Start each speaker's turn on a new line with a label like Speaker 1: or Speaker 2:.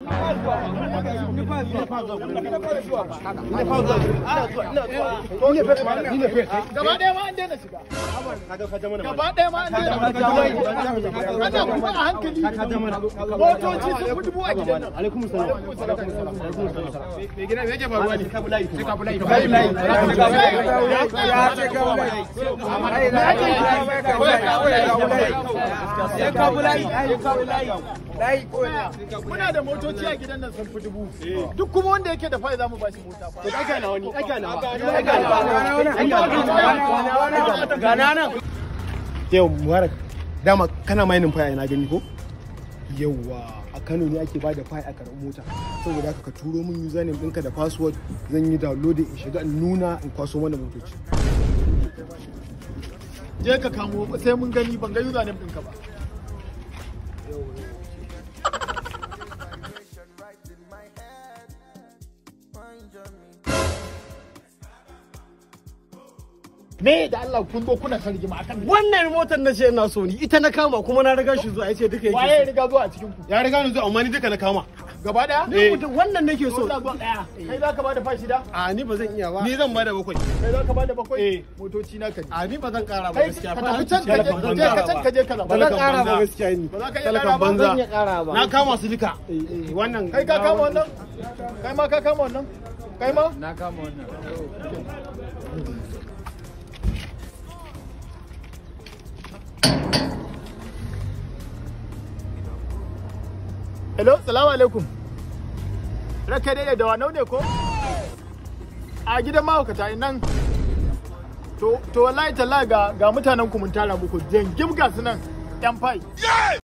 Speaker 1: Gaba ɗaya ma an daina shiga. Gaba ɗaya ma an daina shiga. Ana kuma a hankali. Motoci sun fi dubu a gidan nan. Alaikum salam. Me gina me yake faruwa ne? Sai ka bulayi. Sai ka bulayi. Ya ce ka bulayi. Muna da motoci a gidan nan sun fi dubu. Duk kuma wanda yake da fai za mu ba shi mota fa. Ɗaga na wani. Ɗaga na wani.
Speaker 2: yau mubarak dama kana mainin faya na gani ko yauwa a kano ne ake bada faya a karɓar mota saboda haka ka turo min username ɗinka da password zan yi downloading in shiga in nuna in kwaso mana motoci
Speaker 1: Je ka kamo sai mun gani ban ga username ɗinka ba. Me da Allah kun zo kuna son rigima akan me?
Speaker 3: wannan motar na ce ina so ni ita na kama kuma na riga shi zuwa ya ce duka
Speaker 1: Waye ya
Speaker 3: yake
Speaker 1: riga zuwa a cikin ku?
Speaker 2: ya riga ni zuwa amma ni duka na kama
Speaker 1: Gaba daya?
Speaker 3: so. Ni mutum wannan nake so
Speaker 1: Zuwa zuwa daya. Kai za ka bada fashi da?
Speaker 3: a ni ba zan iya ba
Speaker 2: ni zan bada bakwai
Speaker 1: Kai za ka bada bakwai?
Speaker 2: Eh.
Speaker 1: Motoci na ka ne.
Speaker 3: a ni ba zan kara ba
Speaker 1: Kai
Speaker 3: gaskiya
Speaker 1: ka
Speaker 3: fa
Speaker 1: tafi can ka je
Speaker 3: Ba zan
Speaker 1: je ka
Speaker 3: kara
Speaker 1: can
Speaker 3: ba.
Speaker 1: ka je ka
Speaker 3: ba
Speaker 1: zaba.
Speaker 3: zan kara ba
Speaker 2: banza.
Speaker 3: gaskiya ni
Speaker 1: Ba za ka iya
Speaker 2: talakan
Speaker 1: kara ba?
Speaker 2: banza.
Speaker 3: zan iya kara ba
Speaker 2: na kama su duka
Speaker 3: Eh, eh, wannan
Speaker 1: Kai ka kama wannan? Kai ma ka kama wannan? Kai ma?
Speaker 4: Na kama wannan.
Speaker 1: Hello, salamu alaikum. Raka dai da wanau ne ko? A gidan mahaukata nan. To, to wallahi talla ga ga mutanen ku mun tara muku jangim ga su nan yan fai.